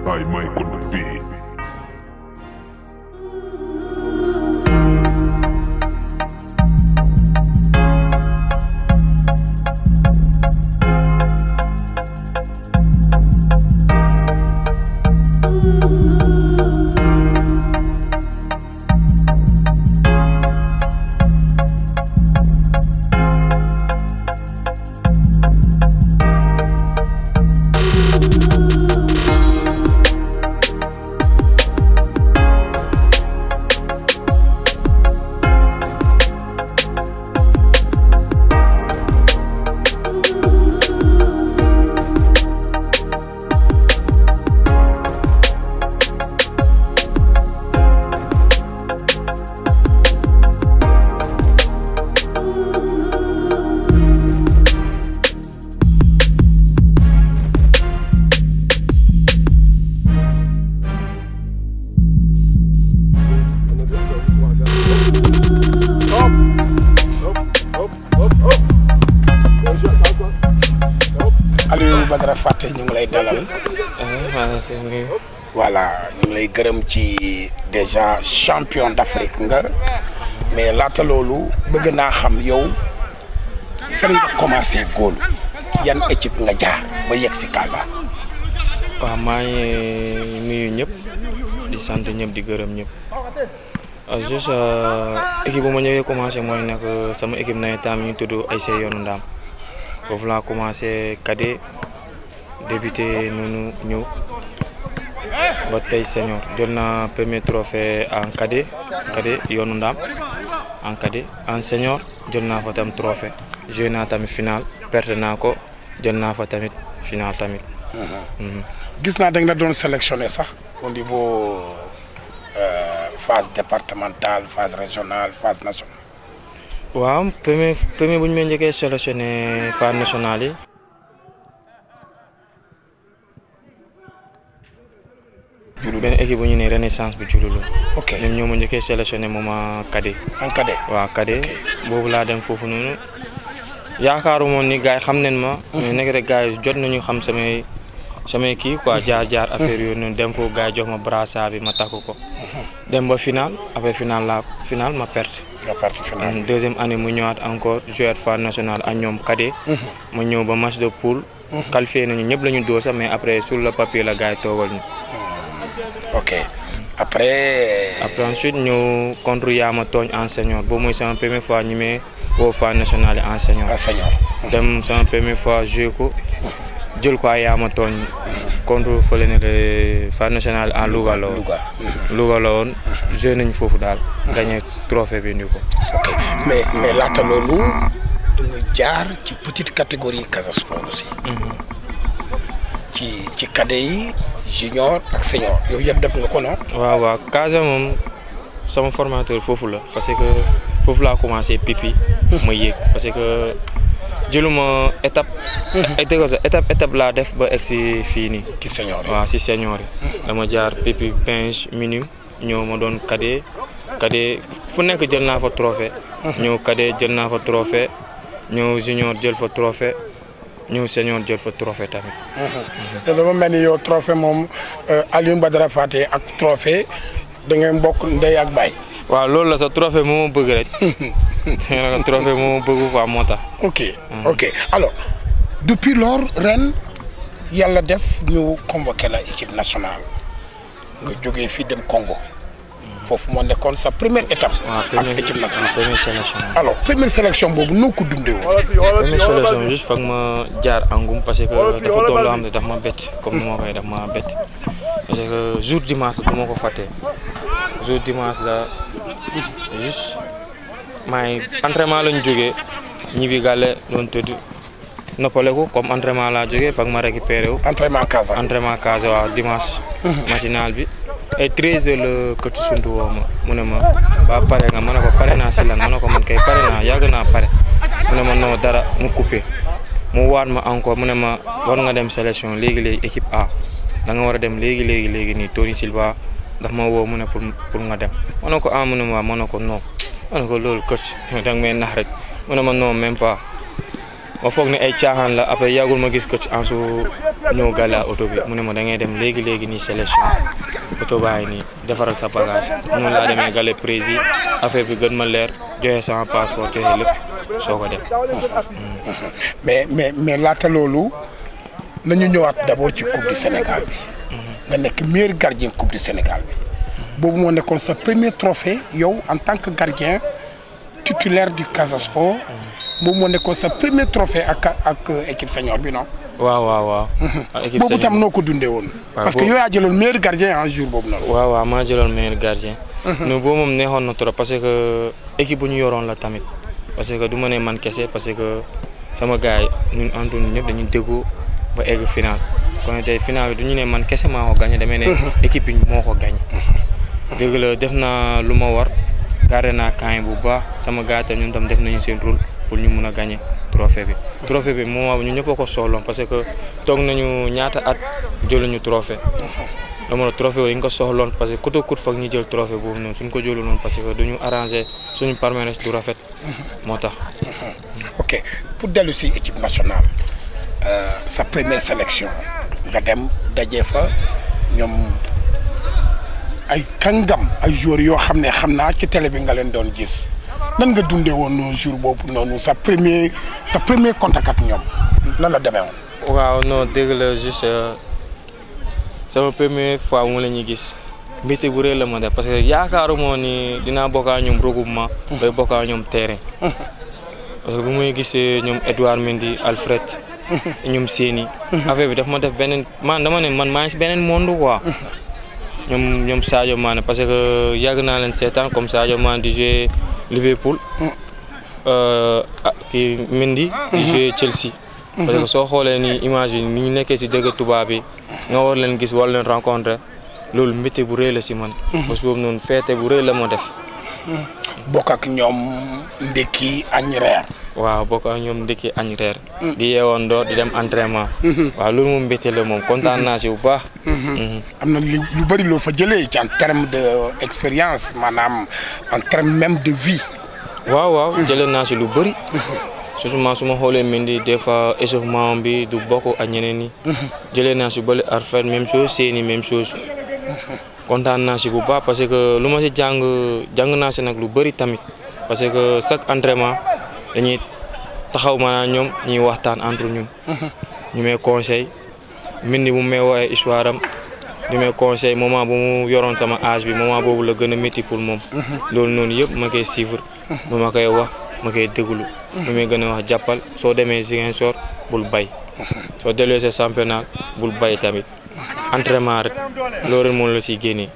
by Mike on the beat. Aliou Badara Faté ñu ngi lay dalal voilà ñu ngi lay gërëm ci déjà champion d'Afrique nga mais laata loolu bëgg naa xam yow fan nga commencé góolu yan équipe nga jaar ba yegg si Casa. waaw maa ngi nuyu ñëpp di sant ñëpp di gërëm ñëpp juste équipe bu ma ñëwee commencé mooy nekk sama équipe nawetaan mi ñu tudd ASC Yoonu Ndaam foofu laa commencé cadet débuté noonu ñëw ba tey senior jël naa premier trophée en cadet cadet Yoonu Ndaam en cadet en senior jël naa fa tam trophée joué naa tamit final perte naa ko jël naa fa tamit final tamit. gis naa da nga doon sélectionné sax au niveau phase départementale phase régionale phase nationale. waaw premier premier bu ñu may njëkkee sélectionné phase nationale yi. Diouloulou benn équipe bu ñu ne renaissance bu Diouloulou. ok ñoom ñoo ma njëkkee sélectionné moom a cadet. en cadet. waaw cadet boobu laa dem foofu noonu yaakaaru moon ni gars yi xam nañ ma. mais nekk rek gars yi jot nañu xam samay samay kii quoi jaar jaar affaire yooyu noonu dem foofu gars yi jox ma brassard bi ma takk ko. dem ba final après final laa final ma perte. nga partie finale. deuxième année mu ñëwaat encore jouer phase nationale ak ñoom cadet. ma ñëw ba match de poule. qualifié nañu ñëpp la ñu dóor sax mais après sur le papier la gars yi toogal ñu. ok après. après ensuite ñëw contre Yaama Tooñ en senior boobu mooy sama première fois ñu may woo phase nationale en senior. enseignant. dem sama première fois joué ko jël ko ay Yaama Tooñ contre fële ne le phase nationale en Louga la woon. Louga. Louga la woon joué nañu foofu daal. gagné trophée bi indi ko. ok mais mais laata loolu da nga jaar ci petite catégorie Casa Sport aussi. ci ci cadet yi junior ak senior yooyu yëpp def nga ko non. waaw waaw Casa moom sama formateur foofu la parce que foofu laa commencé pipi ma yéeg parce que jëluma étape. étape étape étape laa def ba egg si fii nii. ci senior yi. waaw si senior yi. dama jaar pipi pinge minime ñëw ma doon cadet cadet fu nekk jël naa fa trophée. ñëw cadet jël naa fa trophée ñëw junior jël fa trophée ñëw senior jël fa trophée tamit. te dama mel ni yow trophée moom Aliou Badara Faté ak trophée da ngeen bokk ndey ak baay. waaw loolu la sa trophée moo ma bëgg rek. trophée moo ma bëgg quoi moo tax. ok ok alors depuis lors ren yàlla def ñu convoqué la équipe nationale nga jógee fii dem Congo foofu moo nekkoon sa première étape. waaw ak première équipe nationale. première sélection. alors première sélection boobu noo ko dundee woon. première sélection juste foog ma jaar angum parce que dafa doon loo xam ne daf ma bett comme ni ma koy daf ma bett parce que jour dimanche du ma ko fàtte jour dimanche la juste maa ngi entraînement lañ jógee ñibbi gàlle doon tëdd noppaleku comme entraînement laa jógee foog ma récupéré wu entraînement Casa. entraînement case waaw dimanche matinal bi et 13 heures la këtu suntu woo ma mu ne ma ba pare nga ma ne ko pare naa si lan ma ne ko man kay pare naa yàgg naa pare mu ne ma non dara mu coupé mu waat ma encore mu ne ma war nga dem sélection léegi léegi équipe A da nga war a dem léegi léegi léegi nii Tony Silva daf ma woo mu ne pour pour nga dem ma ne ko ah mu ne ma ma ne ko non ma ne ko loolu coach da nga may nax rek mu ne ma non même pas ma foog ne ay caaxaan la après yàggul ma gis coach Ansu ñëw gàlla oto bi mu ne ma da ngay dem léegi léegi nii sélection oto baa ngi nii defaral sa bagage noonu laa demee gàlle prési affaire bi gën ma leer joxe sama passeport joxe lépp soo ko dem. mais mais mais laata loolu nañu ñëwaat d'abord ci coupe du Sénégal bi. nga nekk meilleur gardien coupe du Sénégal bi. boobu moo nekkoon sa premier trophée yow en tant que gardien titulaire du Casa Sport. boobu moo nekkoon sa premier trophée ak ak équipe senior bi non. waaw waaw waaw. équipe boobu tam noo ko dundee woon. parce que yow yaa jëloon meilleur gardien en jour boobu noonu. waaw waaw maa jëloon meilleur gardien. mais boobu moom neexoon na trop parce que équipe bu ñu yoroon la tamit. parce que du ma ne man kese parce que sama gars yi ñun Antoine ñëpp dañuy déggu ba egg final kon tey final bi du ñu ne man kese maa ko gagné damay ne. équipe bi moo ko gagné. dëgg la def naa lu ma war garder naa camp bu baax sama gars yi ñun tam def nañu seen rôle pour ñu mun a gagné trophée bi. trophée bi moment ñu ñëpp a ko soxloon parce que toog nañu ñaata at jëluñu trophée. dama la trophée yi nga ko soxloon parce que coûte coûte foog ñu jël trophée boobu noonu suñ ko jëlu noonu parce que duñu arrangé suñu palmarès du rafet moo tax. ok pour dellu si équipe nationale sa première sélection nga dem daje fa ñoom ay kàngam ay joueurs yoo xam ne xam naa ci télé bi nga leen doon gis nan nga dundee woon jour boobu noonu sa premier sa premier contact ak ñoom nan la demee woon. waaw non dégg la juste. sama première fois mu la ñuy gis mbégte bu rëy la ma def parce que yaakaaruma ni dinaa bokk ak ñoom regroupement. bay bokk ak ñoom terrain. parce que bu muy gisee ñoom Edouard Mendy Alfred. ñoom Séni. affaire bi daf ma def beneen man dama ne man maa ngi si beneen monde quoi. ñoom ñoom Sadio Mané parce que yàgg naa leen seetaan comme Sadio Mané di jouer Liverpool. kii Mendy. di jouer Chelsea. parce que soo xoolee ni image yi ni ñu nekkee si dëgg tubaab bi nga war leen gis war leen rencontrer loolu métti bu rëy la si man. parce que boobu noonu feete bu rëy la ma def. bokk ak ñoom ndekki añ reer. waaw bokk ak ñoom ndekki añ reer. di yeewoon door di dem entraînement. waaw loolu moom mbégte la moom kontaan naa si bu baax. am na lu lu bëri loo fa jëlee ci en terme de expérience maanaam en terme même de vie. waaw waaw jëlee naa si lu bëri. surtout su ma xoolee Mendy des fois échauffement bi du bokk ak ñeneen ñi. jëlee naa si bële Arfet même chose Séni même chose. kontaan naa si bu baax parce que lu ma si jàng jàng naa si nag lu bëri tamit parce que chaque entraînement dañuy taxaw maanaam ñoom ñuy waxtaan entre ñun. ñu may conseil Mendy bu may woowee histoire am ñu may conseil moment bu mu yoroon sama âge bi moment boobu la gën a métti pour moom. loolu noonu yëpp ma koy suivre. ba ma koy wax ma koy déglu. mu may gën a wax jàppal soo demee Ziguinchor bul bay soo dellee sa championnat bul bay tamit entraînement rek loolu moom la siy génnee.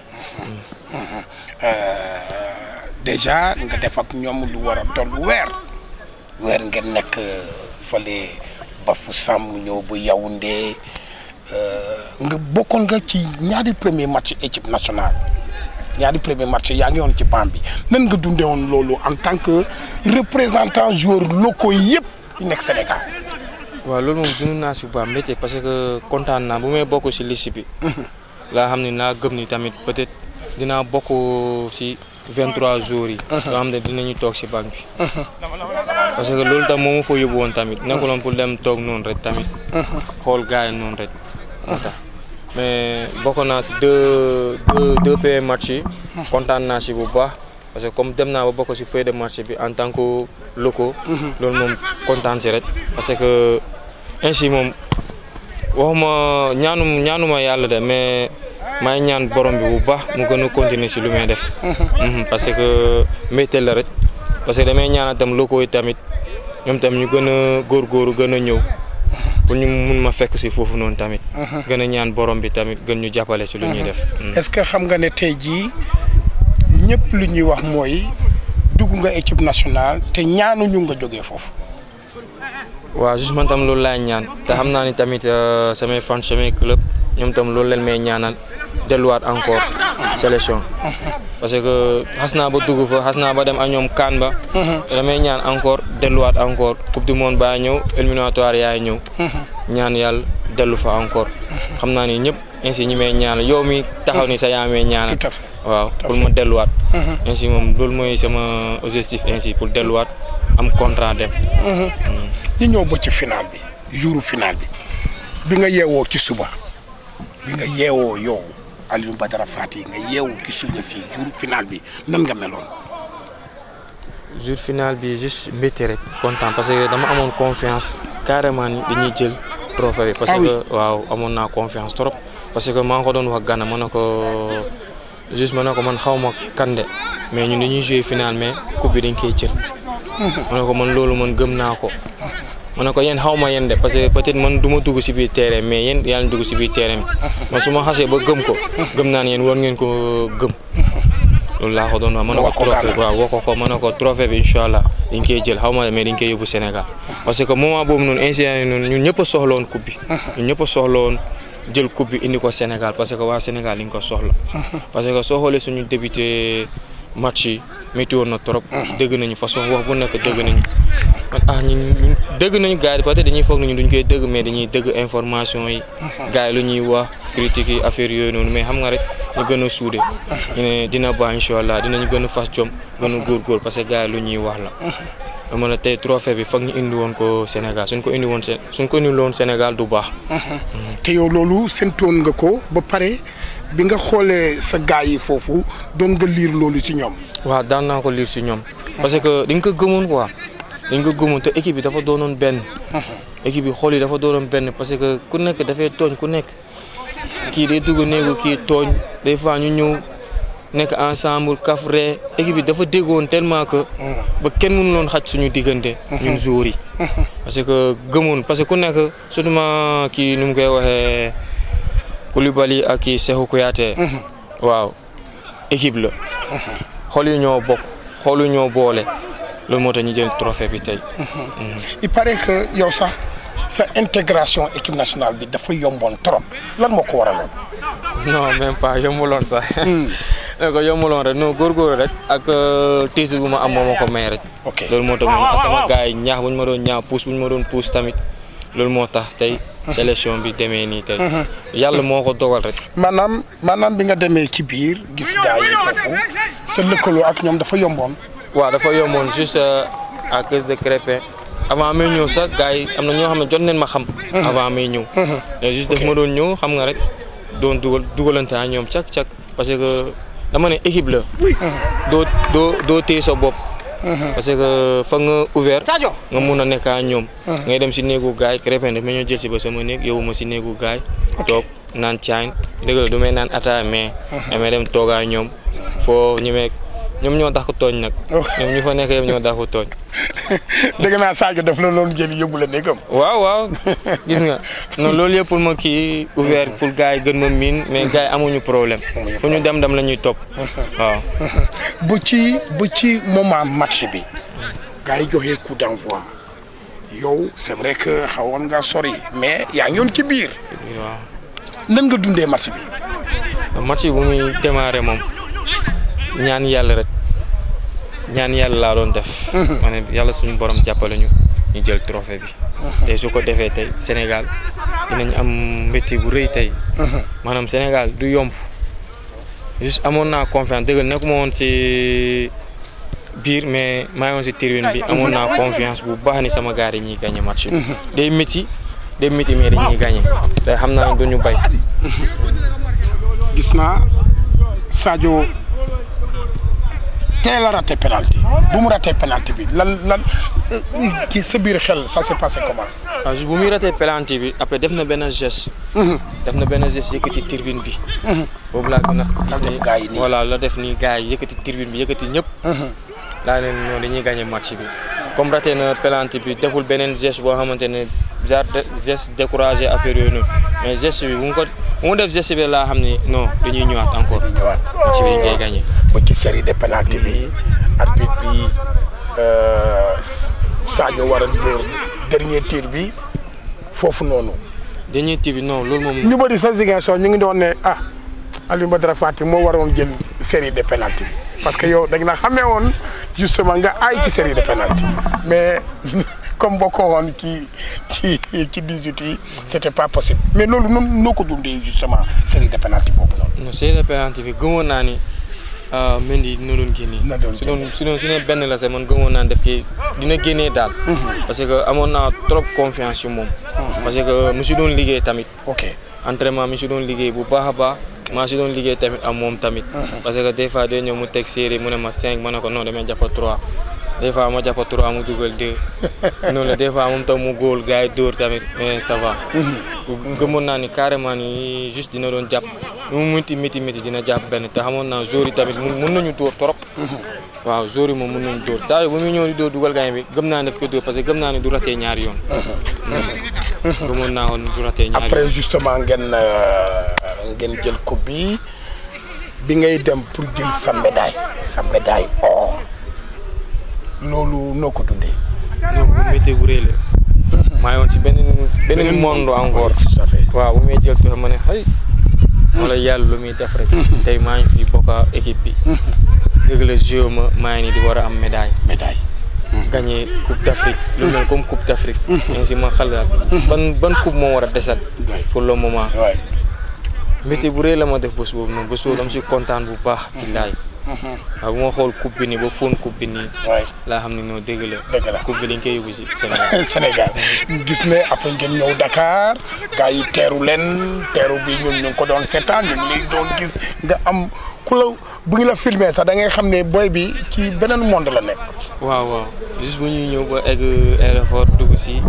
déjà nga def ak ñoom lu war a toll weer weer ngeen nekk fële ba fu sàmm ñëw bu Yaoundé nga bokkoon nga ci ñaari premier match équipe nationale. ñaari premier match yaa ngi woon ci banc bi nan nga dundee woon loolu en tant que représentant joueurs locaux yëpp yu nekk Sénégal. waaw loolu moom dund naa si bu baax métier parce que kontaan naa bu may bokk si liste bi. laa xam ne naa gëm ni tamit peut-être dinaa bokk si 23 jours yi. nga xam ne dinañu toog si banc bi. parce que loolu tam moo ma fa yóbbu woon tamit nekkuloon pour dem toog noonu rek tamit. xool gars yi noonu rek moo tax. mais bokk naa si deux deux deux premiers matchs yi. kontaan naa si bu baax parce que comme dem naa ba bokk si feuille de match bi en tant que locaux. loolu moom kontaan si rek. parce que ainsi moom waxuma ñaanu ñaanuma yàlla de mais maa ngi ñaan borom bi bu baax mu gën a continuer si lu may def. parce que mbégte la rek parce que damay ñaanal tam locaux yi tamit ñoom tam ñu gën a góorgóorlu gën a ñëw. pour ñu mun ma fekk si foofu noonu tamit. gën a ñaan borom bi tamit gën ñu jàppale si lu ñuy def. est-ce que xam nga ne tey jii ñëpp lu ñuy wax mooy dugg nga équipe nationale te ñaanuñu nga jógee foofu. waaw juste man tam loolu laay ñaan te xam naa ni tamit samay fan samay club ñoom tam loolu leen may ñaanal delluwaat encore sélection. parce que xas naa ba dugg fa xas naa ba dem ak ñoom kaan ba. te damay ñaan encore delluwaat encore coupe du monde baa ñëw éliminatoire yaay ñëw. ñaan yàlla dellu fa encore. xam naa ni ñëpp ainsi ñi may ñaanal yow mi taxaw ni sa yaa may ñaanal. tout à fait waaw pour ma delluwaat. ainsi moom loolu mooy sama objectif ainsi pour delluwaat am contrat dem. ñu ñëw ba ci final bi jouru final bi bi nga yeewoo ci suba bi nga yeewoo yow Aliou Badara Fati nga yeewu ci suba si jouru final bi nan nga meloon. jour final bi juste mbégte rek content parce que dama amoon confiance carrément ni dañuy jël trophée bi. parce Ah oui. que waaw amoon naa confiance trop. parce que maa ngi ko doon wax Gana ma ne ko juste ma ne ko man xaw ma kande mais ñun dañuy jouer final mais coupe bi dañ koy jël. ma ne ko man loolu man gëm naa ko. ma ne ko yéen xaw ma yéen de parce que peut-être man du ma dugg si biir terrain mais yéen yaa ngi dugg si biir terrain bi man su ma xasee ba gëm ko gëm naa ne yéen war ngeen ko gëm. loolu laa ko doon wax ma ne Nga wax ko ko trophée Gana. waaw wax ko ko ma ne ko trophée bi incha allah dañ koy jël xaw ma mais dañ koy yóbbu Sénégal parce que moment boobu noonu incident yi noonu ñun ñëpp a soxla woon coupe bi ñun ñëpp a soxla woon jël coupe bi indi ko Sénégal parce que waa Sénégal li ñu ko soxla parce que soo xoolee suñu débuté match yi métti woon na trop dégg nañu façon wax bu nekk dégg nañu man ah ñun ñun dégg nañu gars yi peut-être dañuy foog nañu duñ koy dégg mais dañuy dégg information yi gars yi lu ñuy wax critiques yi affaire yooyu noonu mais xam nga rek ñu gën a suude ñu ne dina baax incha allah dinañu gën a fas jom gën a góorgóor parce que gars yi lu ñuy wax la dama la tey trophée bi foog ñu indi woon ko Sénégal suñ ko indi woon Sé- suñ ko indi woon Sénégal du baax te yow loolu séntoon nga ko ba pare bi nga xoolee sa gars yi foofu doon nga liir loolu ci ñoom. waaw daan naa ko liir si ñoom parce que dañ ko gëmoon quoi dañ ko gëmoon te équipe bi dafa doonoon benn équipe bi xool yi dafa doonoon benn parce que ku nekk dafay tooñ ku nekk kii day dugg néegu kii tooñ des fois ñu ñëw nekk ensemble kaf ree équipe bi dafa déggoon tellement que ba kenn mënu loon xaj suñu diggante ñun joueurs yi parce que gëmoon parce que ku nekk surtout ma kii nu mu koy waxee Koulibaly ak kii Cheikhou Kouyaté waaw équipe la xool yi ñoo bokk xool yi ñoo boole loolu moo tax ñu jël trophée bi tey. il paraît que yow sax sa intégration équipe nationale bi dafa yomboon trop lan moo ko waraloon. non même pas yombuloon sax. ne ko yombuloon rek non góorgóorlu rek ak titre bu ma am moo ma ko may rek. ok loolu moo tax man sama gars yi ñaax bu ñu ma doon ñaax pousse bu ñu ma doon pousse tamit loolu moo tax tey. sélection bi demee nii tey. yàlla moo ko dogal rek. maanaam maanaam bi nga demee ci biir gis gars yi foofu sa lëkkaloo ak ñoom dafa yomboon. waaw dafa yomboon juste à cause de Crépin avant may ñëw sax gars yi am na ñoo xam ne jot neen ma xam. avant may ñëw. mais juste daf ma doon ñëw xam nga rek doon dugal dugalante ak ñoom cak cak parce que dama ne équipe la. doo doo doo téye sa bopp. parce que fa nga ouvert nga mun a nekk ak ñoom. ngay dem si néegu gaay Crépin daf ma ñëw jël si ba sama néeg yow ma si néegu gaay toog naan caañ dëgg la du may naan ataaya mais. damay dem toog ak ñoom foo ñu meeg ñoom ñoo tax ko tooñ nag. ñoom ñu fa nekk yëpp ñoo tax ko tooñ. dégg naa Sadio daf la loolu jëli yóbbu la néegam. waaw waaw gis nga non loolu yëpp pour ma kii ouvert pour gars yi gën ma miin mais gars yi amuñu problème fu ñu dem dem la ñuy topp waaw. bu ci bu ci moment match bi gars yi joxe coup d'envoi yow c'est vrai que xawoon nga sori mais yaa ngi yoon ci biir. waaw. nan nga dundee match bi. match bi bu muy démarré moom ñaan yàlla rek ñaan yàlla laa doon def. ma ne yàlla suñu borom jàppale ñu ñu jël trophée bi. tey su ko defee tey Sénégal dinañ am mbégte bu rëy tey. maanaam Sénégal du yomb juste amoon naa confiance dëgg nekkuma woon si biir mais maa ngi woon si tribune bi amoon naa confiance bu baax ni sama gars yi ñuy gagné match bi. day métti day métti mais dañuy gagné te xam naa ne du ñu bay. gis naa Sadio teel a raté penalty bu mu raté penalty bi lan lan kii sa biir xel ça s'est passé comment. waaw bu muy raté penalty bi après def na benn geste. def na benn geste yëkkati tribune bi. boobu laa gën a gis def gars yi nii. voilà la def nii gars yi yëkkati tribune bi yëkkati ñëpp. laa leen noonu dañuy gagné match bi comme raté na penalty bi deful beneen geste boo xamante ne genre de geste découragé affaire yooyu noonu mais geste bi bu mu ko bu mu def geste bi laa xam ne non dañuy ñëwaat encore ñëwaat match bi dañ koy gagné. ba ci série de penalty bi arbitre bi Sadio war a dóor dernier tir bi foofu noonu. dernier tir bi non loolu moom. ñu bëri sa Ziguinchor ñu ngi doon ne ah Aliou Badara Fati moo waroon jël série de penalty bi parce que yow dañ la xamee woon justement nga aay ci série de penalty mais comme bokkoo woon ci ci ci 18 yi c'était pas possible mais loolu noonu noo ko dundee justement série de penalty boobu noonu. non série de penalty bi gëmoon naa ni ah Mendy dina doon génnee. dina doon su doon su doon su ne benn la sax man gëmoon naa def kii dina génnee daal. parce que amoon naa trop confiance ci moom. parce que mu si doon liggéey tamit. ok entraînement mi si doon liggéey bu baax a baax maa si doon liggéey tamit am moom tamit. parce que des fois day ñëw mu teg série mu ne ma 5 ma ne ko non damay jàpp 3 des fois ma jàpp 3 mu dugal 2 noonu la des fois moom tam mu góol gars yi dóor tamit mais ça va. gëmoon naa ni carrément ni juste dina doon jàpp nu mu métti métti métti dina jàpp benn te xamoon naa jour yi tamit mun mun nañu dóor trop. waaw jour yi moom mun nañu dóor saa yu ba muy ñëw di dóor dugal gaañ bi gëm naa ne daf ko dóor parce que gëm naa ne du ratee ñaari yoon. gëmoon naa woon du ratee ñaari yoon. après justement ngeen euh, ngeen jël coupe bi bi ngay dem pour jël sa médaille sa médaille or loolu noo ko dundee. non bu métier bu rëy la maa ngi woon si beneen beneen monde encore tout à fait. waaw bu may jël tuuti ma ne xëy wala yàlla lu muy def rek tey maa ngi fi bokk ak équipe bi dëgg la joué ma maa ngi nii di war a am médaille médaille. gagné coupe d' Afrique lu mel comme coupe d' Afrique ainsi ma xalaat ban ban coupe moo war a desal Ouais. pour le moment waay. métier bu rëy la ma def bés boobu noonu bés boobu dama si kontaan bu baax billaay waaw bu ma xool coupe bi nii ba fóon coupe bi nii waay laa xam ne non dëgg la dëgg la. coupe bi dañ koy yóbbu si Sénégal Sénégal gis ne après ngeen ñëw Dakar gars yi teeru leen teeru bi ñun ñu ngi ko doon seetaan ñu ngi lay doon gis nga am ku la bu ñu la filmé sax da ngay xam ne boy bi ci beneen monde la nekk. waaw waaw juste bu ñuy ñëw ba egg aéroport dugg si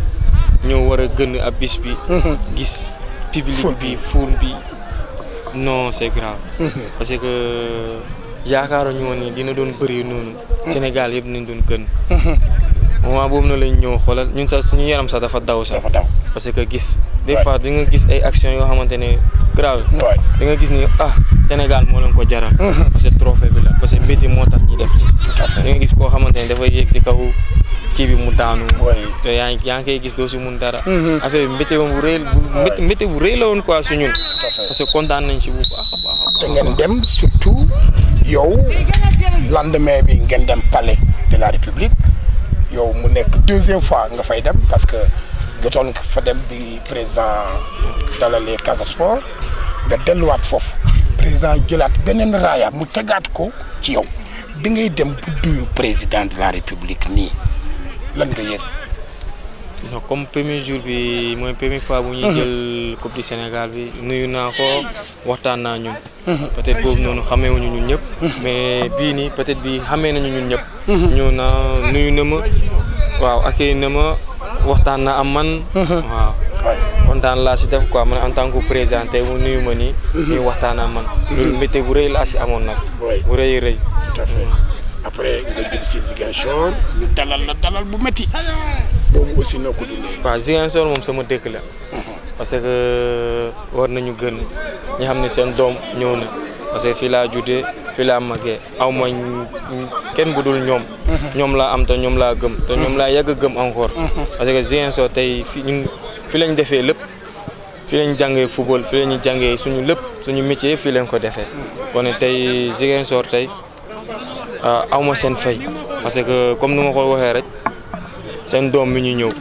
ñëw war a gën ab bis bi. gis public Foule bi foule bi non c'est grave. parce que yaakaaruñu woon ni dina doon bëri noonu. Sénégal yëpp nañ doon gën. moment boobu na lañ ñëw xoolal ñun sax suñu yaram sax dafa daw sax. dafa daw parce que gis des Ouais. fois di nga gis ay actions yoo xamante ne grave. waay da nga gis ni ah Sénégal moo leen ko jaral. parce que trophée bi la parce que mbéti moo tax ñu def lii. tout à da fait nga gis koo xamante ne dafay yéeg si kaw kii bi mu daanu. waay te yaa ngi yaa ngi koy gis doo si mun dara. affaire bi mbéte bu rëy bu mbéte mbéte bu rëy la woon quoi su ñun. tout à fait. parce que kontaan nañ si bu baax a baax a baax. te ngeen dem surtout yow lendemain bi ngeen dem palais de la république yow mu nekk deuxième fois nga fay dem parce que jotoon nga fa dem bi président dalalee Casa Sport nga delluwaat foofu président jëlaat beneen raaya mu tegaat ko ci yow bi ngay dem bu duyu président de la république nii lan nga yëg non comme premier jour bi mooy première fois bu ñuy jël coupe du Sénégal bi nuyu naa ko waxtaan naa ñun. peut-être boobu noonu xameewuñu ñun ñëpp. mais bii nii peut-être bi xamee nañu ñun ñëpp. ñëw na nuyu na ma waaw accueilli na ma waxtaan na am man. waaw waay kontaan laa si def quoi man en tant que président tey mu nuyu ma nii. ñuy waxtaan ak man. loolu météo bu rëy laa si amoon nag. waay bu rëy rëy. tout à fait après nga jëm si Ziguinchor ñu dalal la dalal bu métti boobu aussi noo ko dundee waaw Ziguinchor moom sama dëkk la. parce que war nañu gën ñi xam ne seen doom ñëw na parce que fii laa juddee fii laa màggee aw ma ñu- kenn bu dul ñoom. ñoom laa am te ñoom laa gëm te ñoom laa yàgg a gëm encore. parce que Ziguinchor tey fii ñun fi lañ defee lépp fii lañ jàngee football fii lañu jàngee suñu lépp suñu métier fii lañ ko defee. kon tey Ziguinchor tey ah, aw ma seen fay parce que comme nu ma ko waxee rek seen doom mi ñu ñëw.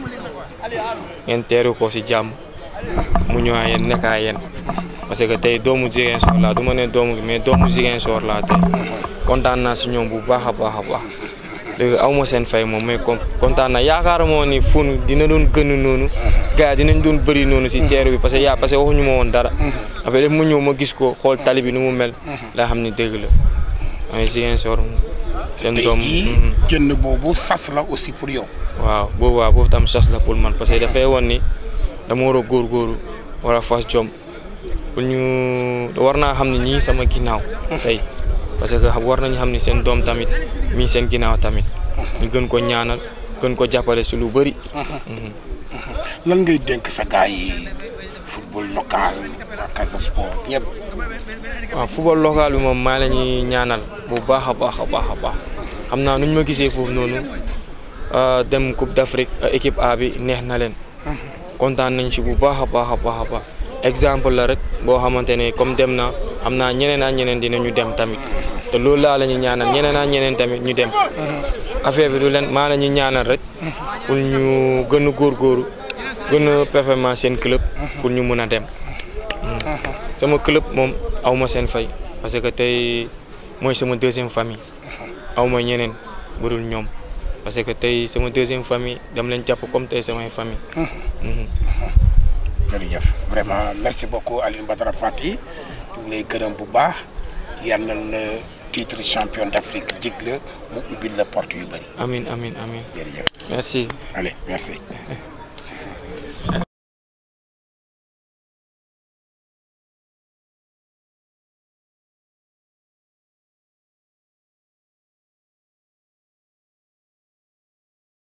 ngeen teeru ko si jàmm mu ñëwaat yéen nekkaa yéen parce que tey doomu Ziguinchor laa du ma ne doomu mais doomu Ziguinchor laa tey kontaan naa si ñoom bu baax a baax a baax léegi aw ma seen fay moom mais kon kontaan naa yaakaar moo ni fun dina doon gën noonu gars yi dinañ doon bëri noonu si teeru bi parce que yaa parce que waxuñu ma woon dara après def mu ñëw ma gis ko xool tali bi nu mu mel laa xam ni dëgg la mais Ziguinchor seen tey doom jii mhm. génn boobu sas la aussi pour yow waaw boobu waaw boobu tam chance la pour man parce que dafay woon ni dama war a góorgóorlu war a fas jom pour ñu war naa xam ne ñii sama ginnaaw tey parce que war nañu xam ne seen doom tamit mii seen ginnaaw tamit ñu gën ko ñaanal gën ko jàppale si lu bëri. lan ngay dénk sa gars yi football local waa Casa Sport ñëpp waaw football local bi moom maa la ñuy ñaanal bu baax a baax a baax a baax xam naa nu ñu ma gisee foofu noonu ah, dem Coupe d'Afrique ah, équipe A bi neex na leen kontaan nañ si bu baax a baax a baax a baax exemple la rek boo xamante ne comme dem na xam naa ñeneen ak ñeneen dinañu dem tamit te loolu laa la ñuy ñaanal ñeneen ak ñeneen tamit ñu dem affaire bi du leen maa la ñuy ñaanal rek pour ñu gën a góorgóoru gën a performance seen club pour ñu mun a dem. sama club moom aw ma seen fay parce que tey mooy sama deuxième famille aw ma ñeneen budul ñoom parce que tey sama deuxième famille dama leen jàpp comme tey samay famille. jërëjëf vraiment merci beaucoup Alioune Badara Fati ñu ngi lay gërëm bu baax yal na la titre champion d'Afrique jig la mu ubbil la porte yu bëri amin amin amin jërëjëf merci. allez merci